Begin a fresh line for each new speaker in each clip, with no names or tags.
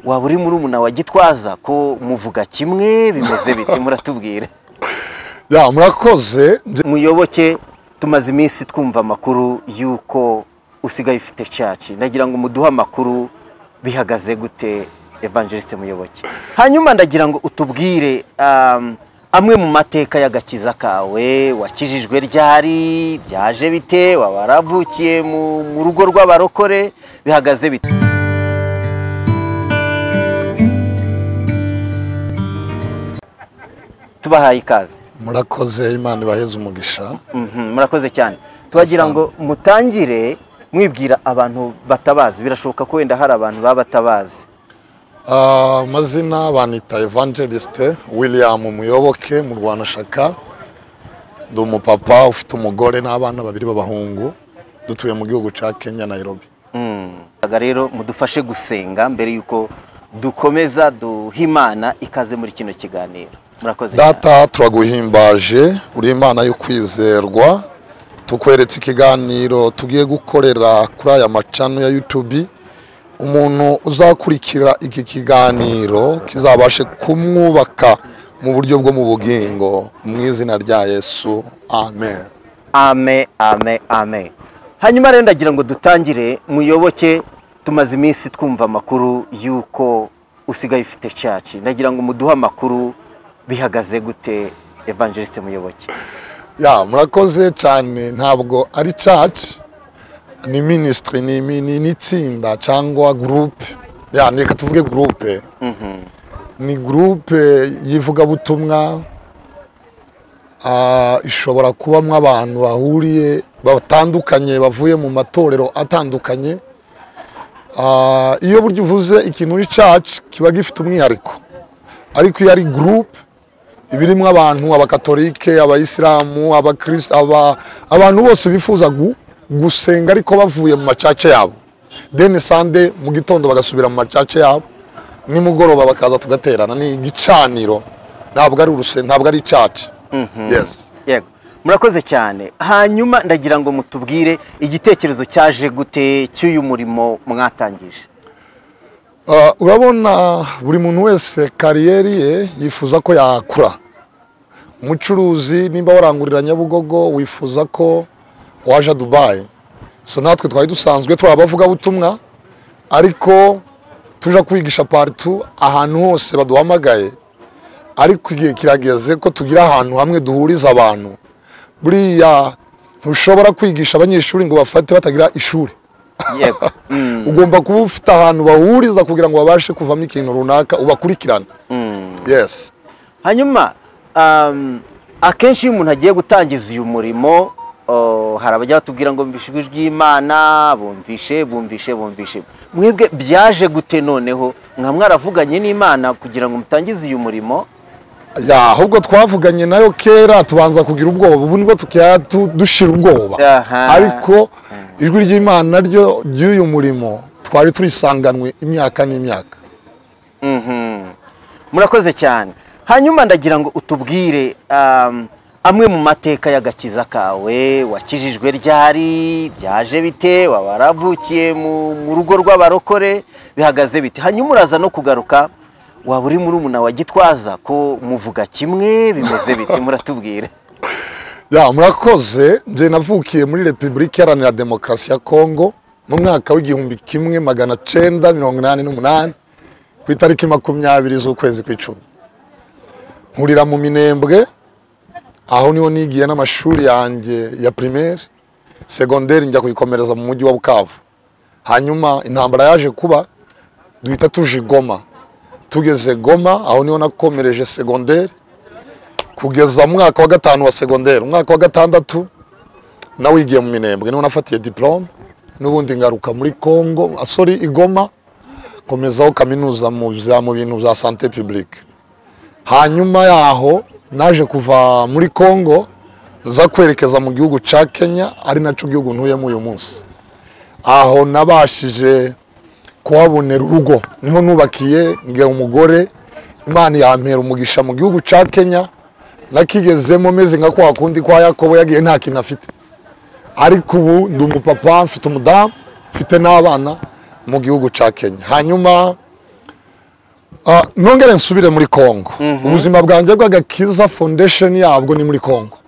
waba uri muri umuna wa gitwaza ko muvuga kimwe bimeze biti muratubwira
ya murakoze
muyoboke tumaze iminsi twumva amakuru y'uko usigaye ufite caci nagira ngo muduhe amakuru bihagaze gute evangeliste muyoboke hanyuma ndagira ngo utubwire um, amwe mu mateka y'agakiza kawe wakijijwe ryari byaje bite waba waravukiye mu mu rugo rw'abarokore bihagaze bite tubahaye ikaze
murakoze imana ibaheze umugisha
Mhm, murakoze cyane tubagira ngo mutangire mwibwira abantu batabazi birashoboka ko wenda hari abantu baba batabazi
Ah, amazina banita evangeliste william muyoboke mu rwanda shaka ndi umupapa ufite umugore n'abana babiri b'abahungu dutuye mu gihugu cya kenya nairobi
Aga rero mudufashe gusenga mbere y'uko dukomeza duha imana ikaze muri kino kiganiro murakoze cyane
data turaguhimbaje uri imana yo kwizerwa tukweretse ikiganiro tugiye gukorera kuri aya macano ya yutubi umuntu uzakurikira iki kiganiro kizabashe kumwubaka mu buryo bwo mu bugingo mu izina rya yesu amen
ame ame ame hanyuma rero ndagira ngo dutangire muyoboke tumaze iminsi twumva amakuru y'uko usigaye ufite caci ndagira ngo muduhe amakuru bihagaze gute evangeliste muyoboke
ya murakoze cyane ntabwo ari church ni ministry ni ni- ni n'itsinda cyangwa groupe ya reka tuvuge groupe ni groupe y'ivugabutumwa ah, ishobora kubamo abantu bahuriye batandukanye bavuye mu matorero atandukanye Ah, iyo buryo uvuze ikintu uri church kiba gifite umwihariko ariko iyo ari groupe ibirimo abantu abakatolike abayisilamu abakirisi aba, abantu bose bifuza gu, gusenga ariko bavuye mu macaca yabo deni sande mu gitondo bagasubira mu macaca yabo nimugoroba bakaza tugaterana ni igicaniro ntabwo ari uruse ntabwo ari caca yes
yego murakoze cyane hanyuma ndagira ngo mutubwire igitekerezo cyaje gute cy'uyu murimo mwatangije
Uh, urabona buri muntu wese kariyeri ye yifuza ko yakura umucuruzi nimba warangurira nyabugogo wifuza ko waje dubayi so natwe twari dusanzwe turi abavugabutumwa ariko tuja kwigisha paritu ahantu hose baduhamagaye ariko igihe kirageze ko tugira ahantu hamwe duhuriza abantu buriya ntushobora kwigisha abanyeshuri ngo bafate batagira ishuri
yego Mm,
ugomba kuba ufite ahantu bahuriza kugira ngo babashe kuvamo ikintu runaka ubakurikirane yes
hanyuma um, akenshi iyo umuntu agiye gutangiza uyu murimo oh, hari abajya batubwira ngo bumvishe ijwi ry'imana bumvishe bumvishe bumvishe mwebwe byaje gute noneho mwa mwaravuganye n'imana kugira ngo mutangize uyu murimo
ya ahubwo twavuganye nayo kera tubanza kugira ubwoba ubu nibwo tukaba tu- dushira ubwoba
Aha.
ariko ijwi ry'imana ryo ry'uyu murimo twari turisanganwe imyaka n'imyaka
Mhm. murakoze cyane hanyuma ndagira ngo utubwire um, amwe mu mateka y'agakiza kawe wakijijwe ryari byaje bite waba waravukiye mu mu rugo rw'abarokore bihagaze bite hanyuma uraza no kugaruka waba uri muri umuna wa gitwaza ko muvuga kimwe bimeze bite muratubwira
ya murakoze njye navukiye muri repubulika iharanira demokarasi ya kongo mu mwaka w'igihumbi kimwe magana cyenda mirongo inani n'umunani ku itariki makumyabiri z'ukwezi kw'icumi nkurira mu minembwe aho niho nigiye n'amashuri yanjye ya primaire segonderi njya kuyikomereza mu mujyi wa bukavu hanyuma intambara yaje kuba duhita tuja i goma tugeze goma aho niho nakomereje segonderi kugeza mu mwaka wa gatanu wa segonderi umwaka wa gatandatu nawigiye mu minembwe niho nafatiye diplome n'ubundi ngaruka muri congo ah, sorry igoma nkomezaho kaminuza mu bya- mu bintu bya sante publique hanyuma yaho naje kuva muri congo nza kwerekeza mu gihugu cya kenya ari nacyo gihugu ntuyemo uyu munsi aho nabashije kuhabonera urugo niho nubakiye nge umugore imana yampera umugisha mu gihugu cya kenya nakigezemo meze nka kwa kundi kwa yakobo yagiye nta kintu afite ariko ubu ndi umupapa mfite umudamu mfite n'abana mu gihugu cya kenya hanyuma Ah, nongere nsubire muri kongo ubuzima bwanjye bw'agakiza foundation yabwo ni muri kongo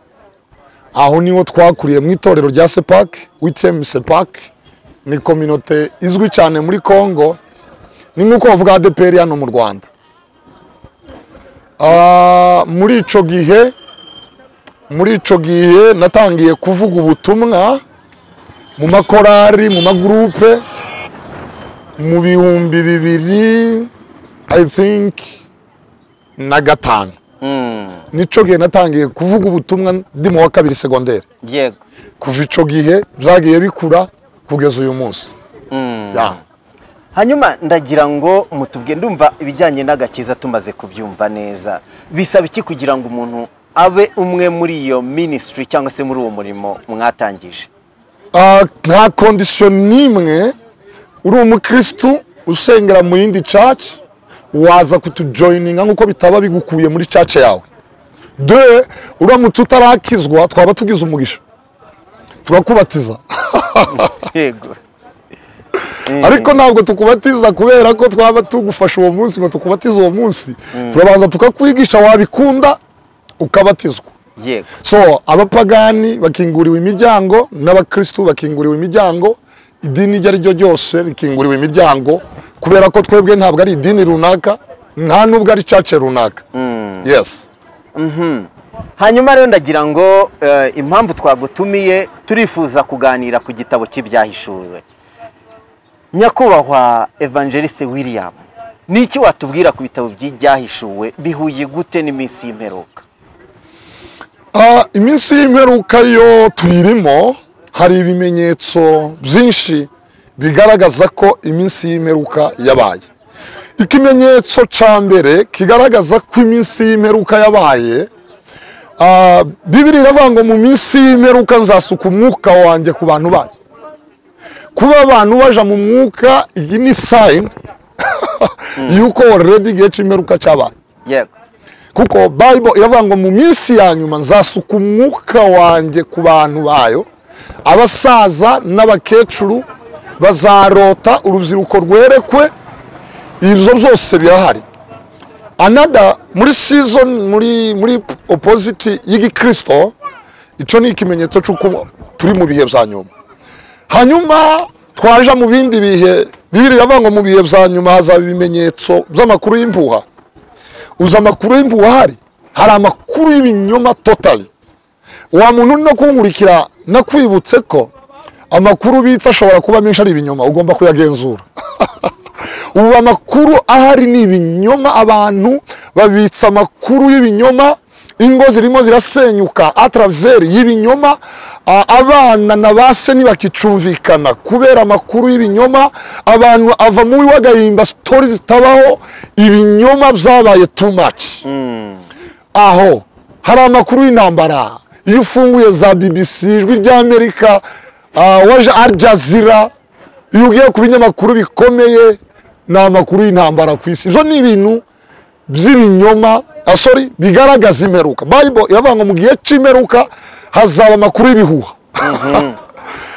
aho niho twakuriye mu itorero rya sepak witm sepak ni kominote izwi cyane muri kongo ni nk'uko bavuga adeperi hano mu rwanda Ah, muri icyo gihe muri icyo gihe natangiye kuvuga ubutumwa mu makorari mu magurupe mu bihumbi bibiri i think na gatanu nicyo gihe natangiye kuvuga ubutumwa ndi mu wa kabiri segonderi
yego
kuva icyo gihe byagiye bikura kugeza uyu munsi Ya.
hanyuma ndagira ngo mutubwe ndumva ibijyanye n'agakiza tumaze kubyumva neza bisaba iki kugira ngo umuntu abe umwe muri iyo minisitiri cyangwa se muri uwo murimo mwatangije
Ah, nta kondisiyo n'imwe uri umukirisitu usengera mu yindi caci waza kutujoyininga nk'uko bitaba bigukuye muri caci yawe de uramutse utarakizwa twaba tugize umugisha turakubatiza
yego
ariko ntabwo tukubatiza kubera ko twaba tugufasha uwo munsi ngo tukubatize uwo munsi turabanza tukakwigisha wabikunda ukabatizwa
yego
so abapagani bakinguriwe imiryango n'abakirisitu bakinguriwe imiryango idini iryo ari ryo ryose rikinguriwe imiryango kubera ko twebwe ntabwo ari idini runaka nta n'ubwo ari cace runaka yes
hanyuma rero ndagira ngo eh, impamvu twagutumiye turifuza kuganira ku gitabo cy'ibyahishuwe nyakubahwa evangeliste william ni iki watubwira ku bitabo by'ibyahishuwe bihuye gute n'iminsi y'imperuka
Ah, iminsi y'imperuka yo tuyirimo hari ibimenyetso byinshi bigaragaza ko iminsi y'imperuka yabaye ikimenyetso cya mbere kigaragaza ko iminsi y'imperuka yabaye ah, bibiri iravuga ngo mu minsi y'imperuka nzasuka umwuka wanjye ku bantu banyu kuba abantu baja mu mwuka iyi ni sayini y'uko already igihe cy'imperuka cyabaye
yego
kuko bayibolo iravuga ngo mu minsi ya nyuma nzasuka umwuka wanjye ku bantu bayo abasaza n'abakecuru bazarota urubyiruko rwerekwe ibyo byose birahari anada muri season muri muri opposite y'igikirisito icyo ni ikimenyetso cy'uko turi mu bihe bya nyuma hanyuma twaja mu bindi bihe bibiri iravuga ngo mu bihe bya nyuma hazaba ibimenyetso by'amakuru y'impuha uzi amakuru y'impuha ahari hari amakuru y'ibinyoma totali wa muntu no kunkurikira nakwibutse ko amakuru ubitse ashobora kuba menshi ari ibinyoma ugomba kuyagenzura ubu amakuru ahari ni ibinyoma abantu babitsa amakuru y'ibinyoma ingo zirimo zirasenyuka ataraveri y'ibinyoma a- abana na ba se ntibakicumvikana kubera amakuru y'ibinyoma abantu ava mu wagahimba sitori zitabaho ibinyoma byabaye too much aho hari amakuru y'intambara iyo ufunguye za bbc ijwi ry'amerika ah, waje al jazeera iyo ugiye ku binyamakuru bikomeye ni amakuru y'intambara ku isi ibyo ni ibintu by'ibinyoma ah, sorry bigaragaza imperuka bible iravuga ngo mu gihe cy'imperuka hazaba amakuru y'ibihuha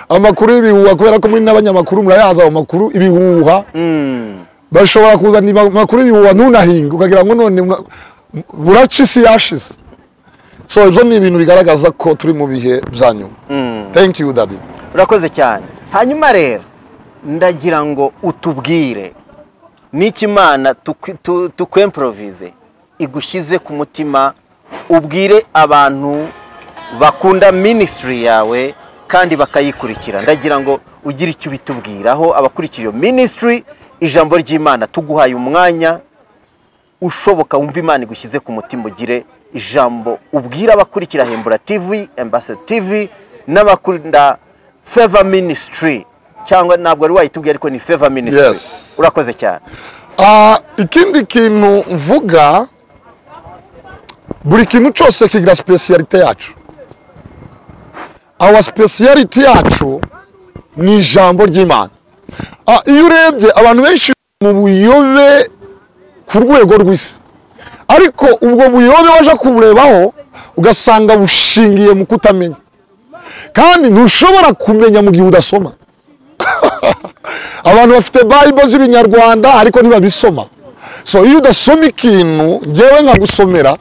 amakuru y'ibihuha kubera ko muri n'abanyamakuru murayazi ayo makuru ibihuha bashobora kuzana iba- amakuru y'ibihuha ntunahinge ukagira ngo none una- buraca isi yashize so ibyo ni ibintu bigaragaza ko turi mu bihe bya nyuma thank you daddy
urakoze cyane hanyuma rero ndagira ngo utubwire n'icyo imana tukwi- tu- tukwemporovize igushyize ku mutima ubwire abantu bakunda minisitiri yawe kandi bakayikurikira ndagira ngo ugire icyo ubitubwiraho abakurikira iyo minisitiri ijambo ry'imana tuguhaye umwanya ushoboka wumva imana igushyize ku mutima ugire ijambo ubwira abakurikira hembura tv Ambassador tv n'abakunda feva minisitiri cyangwa ntabwo wari wayitubwiye ariko ni feva minisitiri
Yes.
urakoze cyane
Ah, ikindi kintu mvuga buri kintu cyose kigira sipesiyalite yacu awa sipesiyalite yacu ni ijambo ry'imana Ah, iyo urebye abantu benshi mu buyobe ku rwego rw'isi ariko ubwo buyobe waje kuburebaho ugasanga bushingiye mu kutamenya kandi ntushobora kumenya mu gihe udasoma abantu bafite bayibo z'ibinyarwanda ariko ntibabisoma so iyo udasoma ikintu ngewe nkagusomera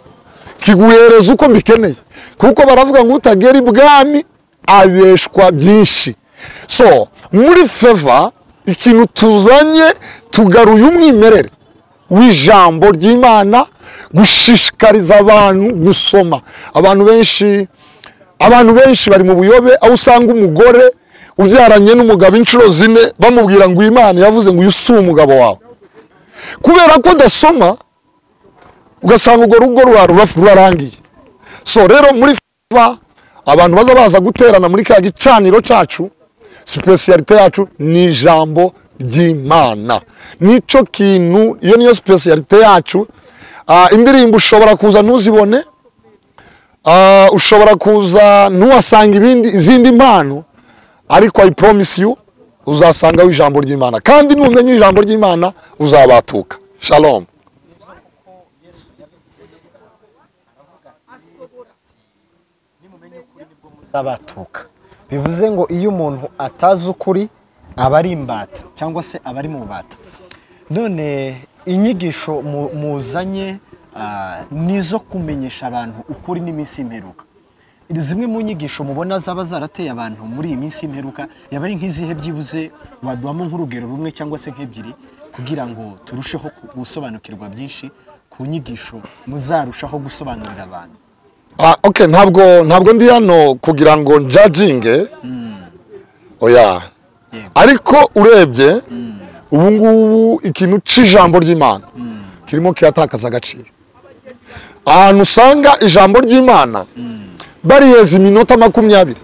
kiguhereza uko mbikeneye kuko baravuga ngo utagera ibwami abeshwa byinshi so muri feva ikintu tuzanye tugaruye umwimerere w'ijambo ry'imana gushishikariza abantu gusoma abantu benshi abantu benshi bari mu buyobe aho usanga umugore ubyaranye n'umugabo inshuro zine bamubwira ngo imana yavuze ngo uyu si umugabo wawe kubera ko udasoma ugasanga urwo rugo rwawe rurarangiye so rero muri fa abantu baza baza guterana muri ka gicaniro cyacu sipesiyalite yacu ni ijambo ry'imana nicyo kintu iyo niyo sipesiyalite yacu Ah, indirimbo ushobora kuza ntuzibone Ah, ushobora kuza ntuhasanga ibindi izindi mpano ariko i promise you uzasangaho ijambo ry'imana kandi numenya ijambo ry'imana uzabatuka shalom
z'abatuka bivuze ngo iyo umuntu atazi ukuri aba ari imbata cyangwa se aba ari mu bata none inyigisho mu- muzanye ah, ni izo kumenyesha abantu ukuri n'iminsi y'imperuka zimwe mu nyigisho mubona zaba zarateye abantu muri iyi minsi y'imperuka yaba ari nk'izihe byibuze waduhamo nk'urugero rumwe cyangwa se nk'ebyiri kugira ngo turusheho ku- gusobanukirwa byinshi ku nyigisho muzarushaho gusobanurira abantu
Ah, okay ntabwo ntabwo ndi hano kugira ngo njajinge oya
Yego.
ariko urebye ubu ngubu ikintu cy'ijambo ry'imana kirimo kiratakaza agaciro ahantu usanga ijambo ry'imana bariyeza iminota makumyabiri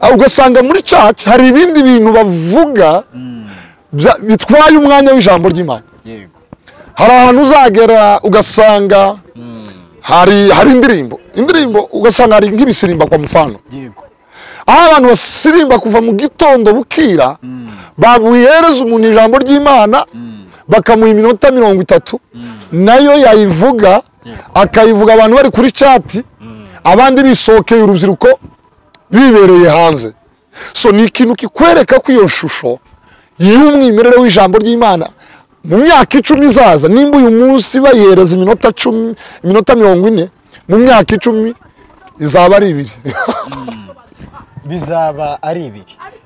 Ah, ugasanga muri caca hari ibindi bintu bavuga bya- bitwaye umwanya w'ijambo ry'imana
yego
hari ahantu uzagera ugasanga hari hari indirimbo indirimbo ugasanga hari nk'ibisirimba kwa mfano
yego
aho abantu basirimba kuva mu gitondo bukira babuhereza umuntu ijambo ry'imana bakamuha iminota mirongo itatu nayo yayivuga akayivuga abantu bari kuri cati abandi bisohokeye urubyiruko bibereye hanze so ni ikintu kikwereka ko iyo shusho y'umwimerere w'ijambo ry'imana mu myaka icumi izaza nimba uyu munsi bayihereza iminota cumi iminota mirongo ine mu myaka icumi izaba ari ibiri
bizaba ari ibiri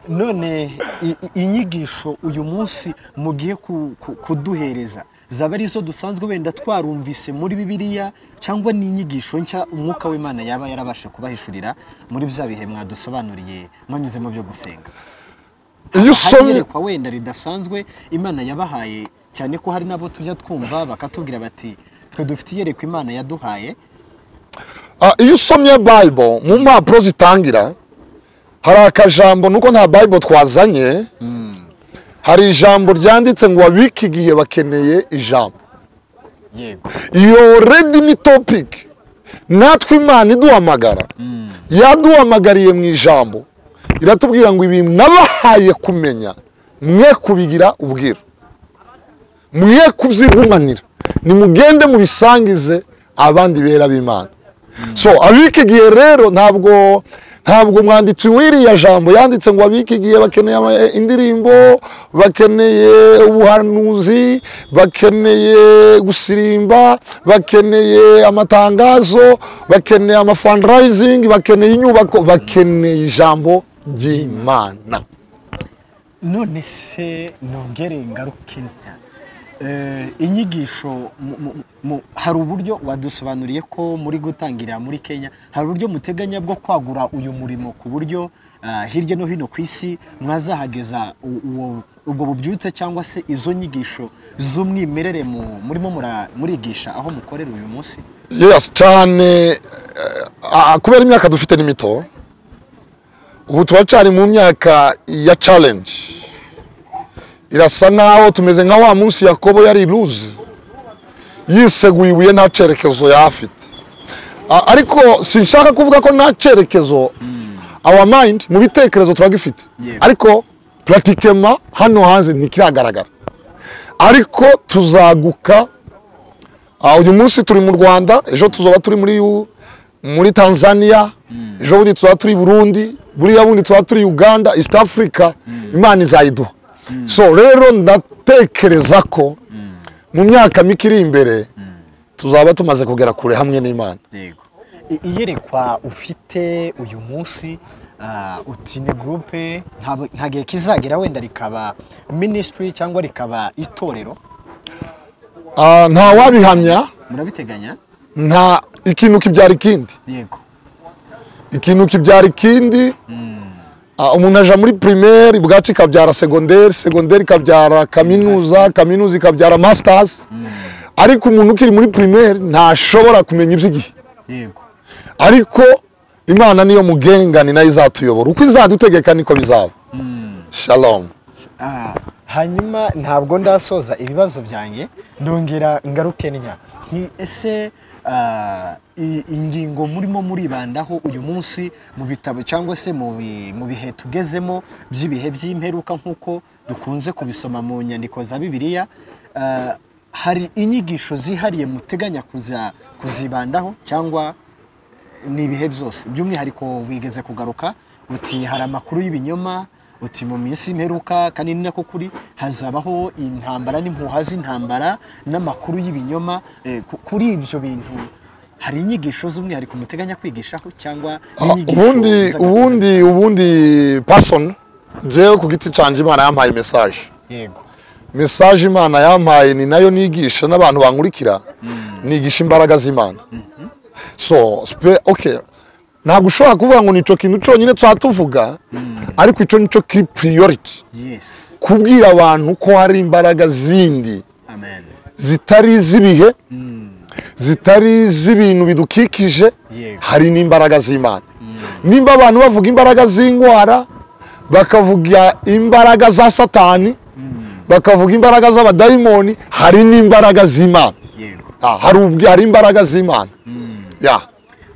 none i- i- inyigisho uyu munsi mugiye ku- ku- kuduhereza zaba ari izo dusanzwe wenda twarumvise muri bibiliya cyangwa ni inyigisho nshya umwuka w'imana yaba yarabasha kubahishurira muri bya bihe mwadusobanuriye mwanyuze mu byo gusenga
iyo
hari
usomye
iyerekwa wenda ridasanzwe imana yabahaye cyane ko hari n'abo tujya twumva bakatubwira bati twe dufite iyerekwa imana yaduhaye
Ah, iyo usomye bible mu mpapuro zitangira hari akajambo nuko nta bible twazanye hari ijambo ryanditse ngo wabike igihe bakeneye ijambo
yego
iyo redi ni topiki natwe imana iduhamagara yaduhamagariye mu ijambo iratubwira ngo ibintu nabahaye kumenya mwe kubigira ubwira mwe kubyigumanira nimugende mubisangize abandi bera b'imana so abika igihe rero ntabwo ntabwo umwanditsi w'iriya jambo yanditse ngo abike igihe bakeneye ama- indirimbo bakeneye ubuhanuzi bakeneye gusirimba bakeneye amatangazo bakeneye amafundraising bakeneye inyubako bakeneye ijambo ry'imana
none se nongere ngaruke nta Eh, inyigisho mu- mu- mu- hari uburyo wadusobanuriye ko muri gutangira muri kenya hari uburyo muteganya bwo kwagura uyu murimo ku buryo ah, hirya no hino ku isi mwazahageza u- uwo- ubwo bubyutse cyangwa se izo nyigisho z'umwimerere mu- murimo mura- murigisha aho mukorera uyu munsi
yes cyane eh, ah, kubera imyaka dufite ni mito ubu turacyari mu myaka ya challenge irasa naho tumeze nka wa munsi yakobo yari iruzi yiseguye ibuye nta cyerekezo yari afite Ah, ariko sinshaka kuvuga ko nta cyerekezo our mind mu bitekerezo turagifite
Yewe.
ariko pratikema hano hanze ntikiragaragara ariko tuzaguka Ah, uyu munsi turi mu rwanda ejo tuzoba turi muri U- muri tanzania ejo bundi tuzaba turi i burundi buriya bundi tuzaba turi uganda east africa imana izayiduha so rero ndatekereza ko mu myaka mike iri imbere tuzaba tumaze kugera kure hamwe n'imana
yego I- iyerekwa ufite uyu munsi ah, uti ni gurupe nta- nta gihe kizagera wenda rikaba minisitiri cyangwa rikaba itorero
Ah, nta wabihamya
murabiteganya
nta ikintu kibyara ikindi
yego
ikintu kibyara ikindi Ah, umuntu aja muri primaire bwacu ikabyara segonderi segonderi ikabyara kaminuza kaminuza ikabyara masters ariko umuntu ukiri muri primaire ntashobora kumenya iby'igihe
yego
ariko imana niyo mugenga ni nayo izatuyobora uko izadutegeka niko bizaba shalom
Ah, hanyuma ntabwo ndasoza ibibazo byanjye ndongera ngaruke nya nti ese ah, i- ingingo murimo muribandaho uyu munsi mu bitabo cyangwa se mu bi- mu bihe tugezemo by'ibihe by'imperuka nk'uko dukunze kubisoma mu nyandiko za bibiliya ah, hari inyigisho zihariye muteganya kuza kuzibandaho cyangwa ni ibihe byose by'umwihariko wigeze kugaruka uti hari amakuru y'ibinyoma uti mu minsi imperuka kandi ni nako kuri hazabaho intambara n'impuha z'intambara n'amakuru y'ibinyoma Eh, ku- kuri ibyo bintu hari inyigisho z'umwihariko muteganya kwigishaho cyangwa
Ah,
n'inyigisho
ubundi
z'agateganyo?
ubundi ubundi person jewe ku giti canje imana yampaye message
yego
message imana yampaye ni nayo nigisha n'abantu bankurikira nigisha imbaraga z'imana so spe- okay ntabwo ushobora kuvuga ngo nico kintu cyonyine twatuvuga ariko ico nico kiri priority
yes
kubwira abantu ko hari imbaraga zindi
amen
zitari iz'ibihe zitari iz'ibintu bidukikije
Yego.
hari n'imbaraga z'imana nimba abantu bavuga imbaraga z'indwara bakavuga imbaraga za satani bakavuga imbaraga z'abadayimoni hari n'imbaraga z'imana
yego
Ah, hari ubwi- hari imbaraga z'imana Ya.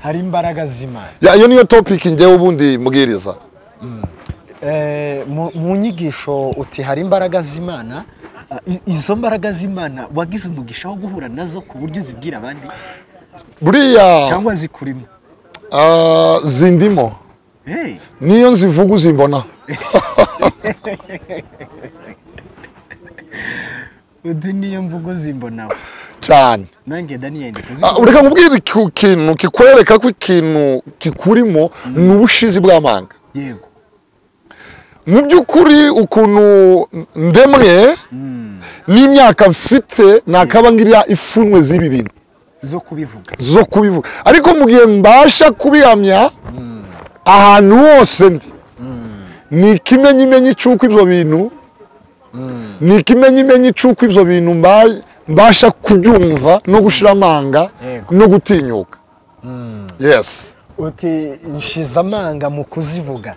hari imbaraga z'imana
Ya, iyo niyo topic ngewe ubundi mbwiriza
Eh, mu mu nyigisho uti hari imbaraga z'imana Ah, i- izo mbaraga z'imana wagize umugisha wo guhura nazo ku buryo uzibwira abandi
buriya
cyangwa zikurimo
ah, zindimo
Hey,
niyo nzivuga uzimbona
udu niyo mvugo zimbonaho
cyane
nanjye daniyeli
Ah, ureka nkubwire ku kintu kikwereka ko ikintu kikurimo ni ubushizi bw'amanga
yego
mu by'ukuri ukuntu ndemwe n'imyaka mfite nakabangirira ifunwe z'ibi bintu
zo kubivuga
zo kubivuga ariko mu gihe mbasha kubihamya ahantu hose ndi ni ikimenyimenyi cy'uko ibyo bintu ni ikimenyimenyi cy'uko ibyo bintu mba- mbasha kubyumva no gushira amanga
Yego.
no gutinyuka yes
uti nshize amanga mu kuzivuga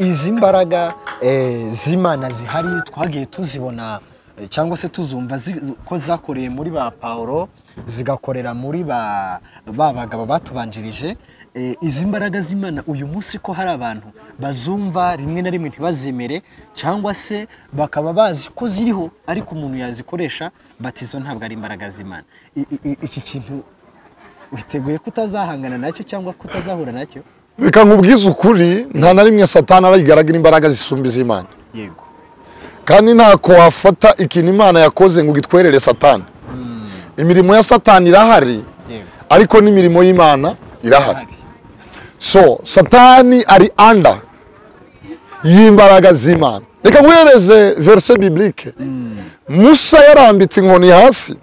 I- izi mbaraga eh, z'imana zihari twagiye tuzibona eh, cyangwa se tuzumva zi- ko zakoreye muri ba pawulo zigakorera muri ba ba bagabo batubanjirije Eh, izi mbaraga z'imana uyu munsi ko hari abantu bazumva rimwe na rimwe ntibazemere cyangwa se bakaba bazi ko ziriho ariko umuntu yazikoresha bati izo ntabwo ari imbaraga z'imana I- i- i- iki kintu witeguye kutazahangana nacyo cyangwa kutazahura nacyo
reka nkubwize ukuri nta na rimwe satani arayigaragara imbaraga zisumba iz'imana
yego
kandi ntako wafata ikintu imana yakoze ngo gitwerere satani imirimo ya satani irahari
yego
ariko n'imirimo y'imana irahari
Ahari.
so satani ari anda y'imbaraga z'imana reka nkwereze verse biblike musa yarambitse inkoni hasi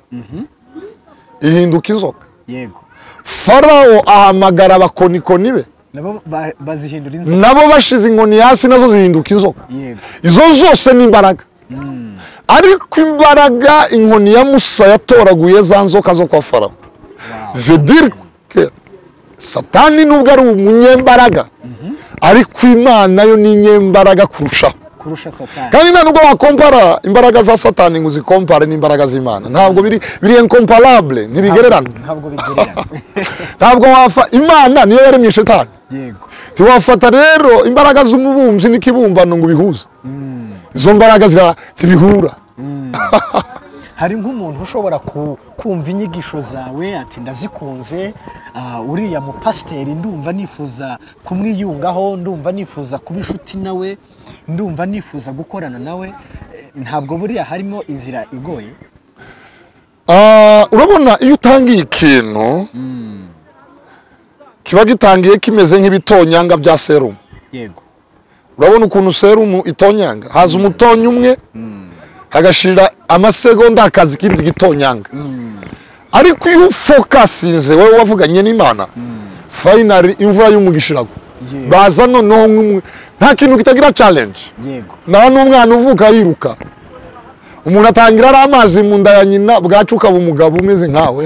ihinduka inzoka
yego
farawo ahamagara abakonikoni be
nabo ba- bazihindura inzoka
nabo bashize inkoni hasi nazo zihinduka inzoka
yego
izo zose ni imbaraga ariko imbaraga inkoni ya musa yatoraguye za nzoka zo kwa farawo vedire ke satani nubwo ari umunyembaraga ariko imana yo ni inyembaraga kurushaho
kurusha satani
kandi nta nubwo wakompara imbaraga za satani ngo uzikompare n'imbaraga z'imana ntabwo biri biri incomparable ntibigererana
ntabwo bigererana
ntabwo wafa imana niyo yaremye shetani
yego
ntiwafata rero imbaraga z'umubumbyi n'ikibumbano ngo ubihuze izo mbaraga zira- ntibihura
hari nk'umuntu ushobora ku- kumva inyigisho zawe ati ndazikunze ah, uriya mupasiteri ndumva nifuza kumwiyungaho ndumva nifuza kuba inshuti nawe ndumva nifuza gukorana nawe Eh, ntabwo buriya harimo inzira igoye
Ah, urabona iyo utangiye ikintu kiba gitangiye kimeze nk'ibitonyanga bya serumu
yego
urabona ukuntu serumu itonyanga haza umutonya umwe hagashira amasegonda hakaza ikindi gitonyanga ariko iyo ufokasinze wowe wavuganye n'imana fayinari imvura y'umugisha iragwa
Yewe.
baza noneho nk'umwe nta kintu kitagira challenge
yego
nta n'umwana uvuka yiruka umuntu atangira ari amazi mu nda ya nyina bwacu ukaba umugabo umeze nkawe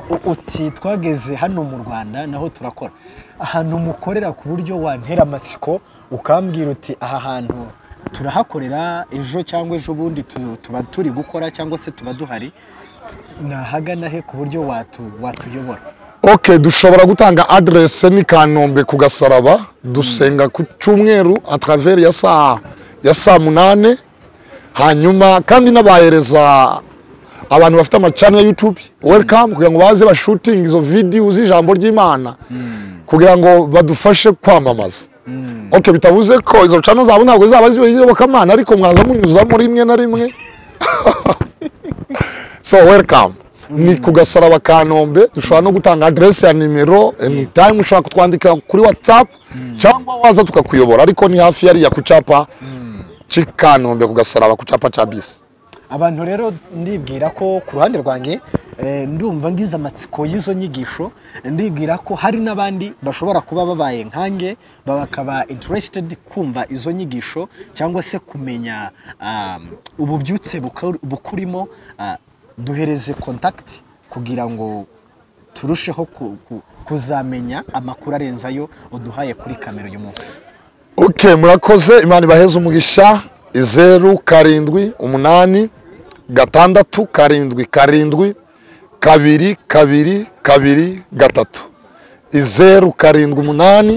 U- uti twageze hano mu rwanda naho turakora ahantu mukorera ku buryo wantera amatsiko ukambwira uti aha hantu turahakorera ejo cyangwa ejo bundi tu- tuba turi gukora cyangwa se tuba duhari nahagana he ku buryo watu- watuyobora
ok dushobora gutanga aderese ni kanombe ku gasaraba dusenga ku cyumweru atraveri ya saa ya saa munane hanyuma kandi n'abahereza abantu bafite amacani ya yutube welikamu kugira ngo baze bashutinge izo vidiyo z'ijambo ry'imana kugira ngo badufashe kwamamaza ok bitavuze ko izo cano zabo ntabwo zaba z'iyobokamana ariko mwaza munyuzamo rimwe na rimwe so welcome ni ku gasaraba ka nombe dushobora no gutanga aderesi ya nimero anytime ushobora kutwandikira kuri whatsapp cyangwa waza tukakuyobora ariko ni hafi yariya ku cyapa cy'i kanombe ku gasaraba ku cyapa cya bisi
abantu rero ndibwira ko ku ruhande rwanjye eh, ndumva ngize amatsiko y'izo nyigisho ndibwira ko hari n'abandi bashobora kuba babaye nkange bakaba interested kumva izo nyigisho cyangwa se kumenya um, ububyutse bukur- bukurimo ah, duhereze contact kugira ngo turusheho ku- ku- kuzamenya amakuru arenze ayo uduhaye kuri kamera uyu munsi
ok murakoze imana ibaheze umugisha zeru karindwi umunani gatandatu karindwi karindwi kabiri kabiri kabiri gatatu zeru karindwi umunani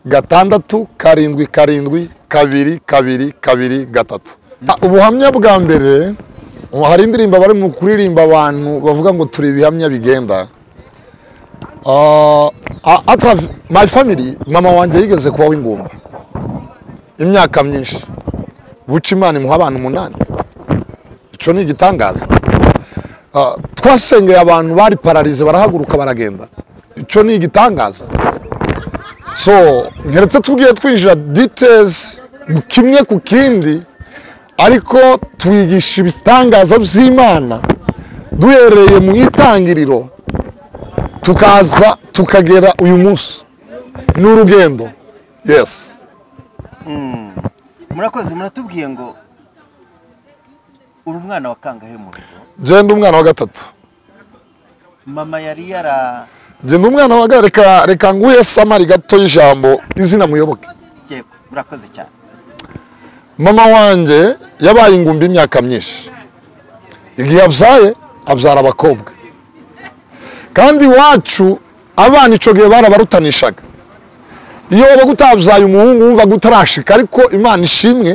gatandatu karindwi karindwi kabiri kabiri kabiri gatatu Ah, ubuhamya bwa mbere hari indirimbo bari mu kuririmba abantu bavuga ngo turi ibihamya bigenda Ah, ah, atrav- my family mama wanjye yigeze kuba w'ingumba imyaka myinshi buca imana imuha abantu umunani icyo ni igitangaza Ah, twasengeye abantu bari pararize barahaguruka baragenda icyo ni igitangaza so nkeretse tugiye twinjira details kimwe ku kindi ariko twigisha ibitangaza by'imana duhereye mu itangiriro tukaza tukagera uyu munsi ni urugendo yesi
murakoze muratubwiye ngo uri umwana wa kangahe mu rugo
genda umwana wa gatatu
mama yari yaragiye
genda umwana wa gatatu reka reka nguhe samari gato y'ijambo izina muyoboke
murakoze cyane
mama wanjye yabaye ingumbi imyaka myinshi igihe abyaye abyara abakobwa kandi iwacu abana icyo gihe barabarutanishaga iyo wabaga utabyaye umuhungu wumvaga utarashika ariko imana ishimwe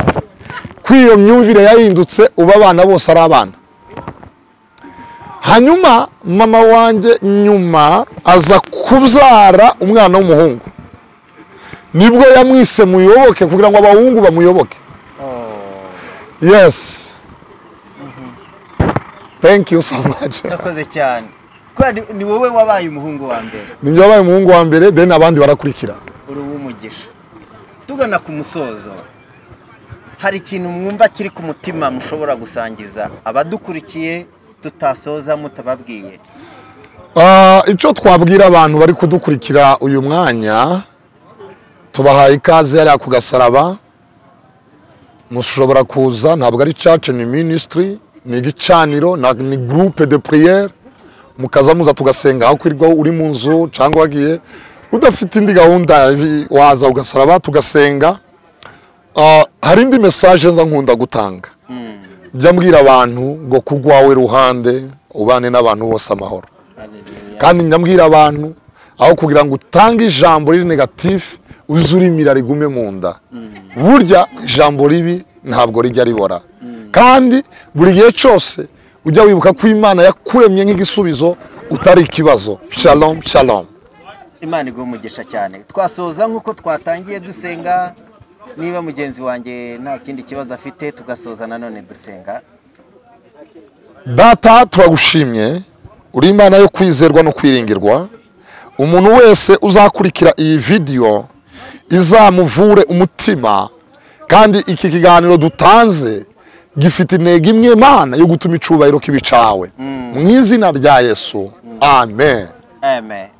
ko iyo myumvire yahindutse ubu abana bose ari abana hanyuma mama wanjye nyuma aza kubyara umwana w'umuhungu nibwo yamwise muyoboke kugira ngo abahungu bamuyoboke Yes. Thank you so much.
murakoze cyane kubera ni- ni wowe wabaye umuhungu wa mbere
Ninjye wabaye umuhungu wa mbere, then abandi barakurikira.
uri uw'umugisha tugana ku musozo hari ikintu mwumva kiri ku mutima mushobora gusangiza abadukurikiye tutasoza mutababwiye
Ah, Icyo twabwira abantu bari kudukurikira uyu mwanya, tubahaye ikaze hariya ku gasaraba, mushobora kuza, ntabwo ari church, ni ministry, ni igicaniro, na- ni groupe de prière, mukaza muza tugasenga aho kwirirwa uri mu nzu cyangwa wagiye, udafite indi gahunda bi- waza ugasaraba tugasenga, Ah, hari indi mesaje nza nkunda gutanga jya mbwira abantu ngo ku rwawe ruhande ubane n'abantu bose amahoro kandi njya mbwira abantu aho kugira ngo utange ijambo riri negatifu uze urimira rigume mu nda burya ijambo ribi ntabwo rijya ribora kandi buri gihe cyose ujya wibuka ko imana yakuremye nk'igisubizo utari ikibazo shalom shalom
imana iguha umugisha cyane twasoza nk'uko twatangiye dusenga niba mugenzi wanjye nta kindi kibazo afite tugasoza nanone dusenga
data turagushimye uri imana yo kwizerwa no kwiringirwa umuntu wese uzakurikira iyi vidiyo izamuvure umutima kandi iki kiganiro dutanze gifite intego imwe imana yo gutuma icyubahiro kiba icyawe mu izina rya yesu amen
amen